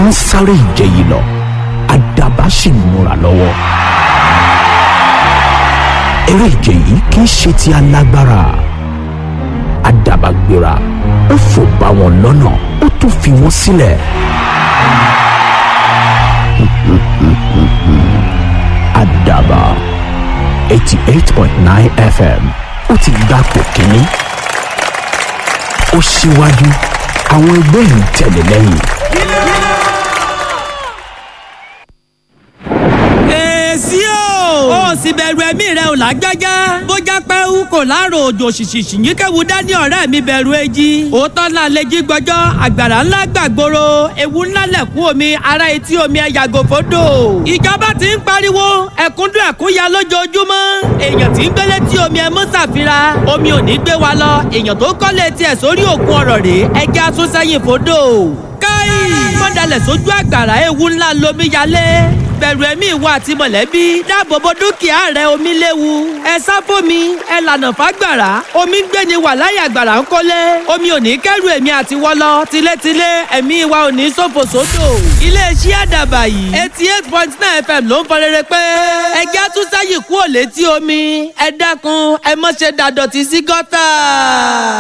wọ́n ń sáré ìje yìí lọ àdàbà sì ń múra lọ́wọ́ eré ìje yìí kì í ṣe ti alágbára àdàbà gbéra ó fò bá wọn lọ́nà ó tún fi wọ́n sílẹ̀. àdàbà eighty eight point nine fm ó ti gbapò kínní ó ṣíwájú àwọn ẹgbẹ́ yìí tẹ̀lé lẹ́yìn. èsì o ó sì bẹ̀rù ẹ̀mí rẹ ò lágbájá bó já pẹ́wú kò láàrò òjò ṣìṣìṣì yín kẹ́wu dání ọ̀rẹ́ mi bẹ̀rù èjì òótọ́ náà lè jí gbọ́jọ́ àgbàrá ńlá gbàgbóró ewu ńlá lẹ̀kún omi ara etí omi ẹ̀ yàgò fódò ìjọba ti ń pariwo ẹ̀kúndùn ẹ̀kúnya lójoojúmọ́ èèyàn tí ń gbélé tí omi ẹ̀ mú ṣàfihàn omi ò ní gbé wa lọ èèyàn tó kọ́lé tiẹ̀ sórí òkun ọ̀rọ̀ rèé ẹja tún sẹ́yìn fódò káì mọ́dàlẹ̀ sójú àgbàrá ewu ńlá lomi yalé bẹ̀rù ẹ̀mí ìwọ àti mọ̀lẹ́bí dáàbò bo dúkìá rẹ omi léwu ẹ sá fómi ẹ lànà fágbàrá omi ń gbéni wà láyé àgbàrá ń kólé omi ò ní kẹ́rù èmi àti wọ́lọ́ tilétilé ẹ̀mí wa ò ní ṣòfò sódò iléeṣẹ́ àdàbà yìí eighty eight point nine fm ló ń fọ rere pé ẹgẹ́ àtúnṣe yìí kú ò létí omi ẹ dákun ẹ mọ̀ ṣe dàdọ̀tí sí gọ́tà.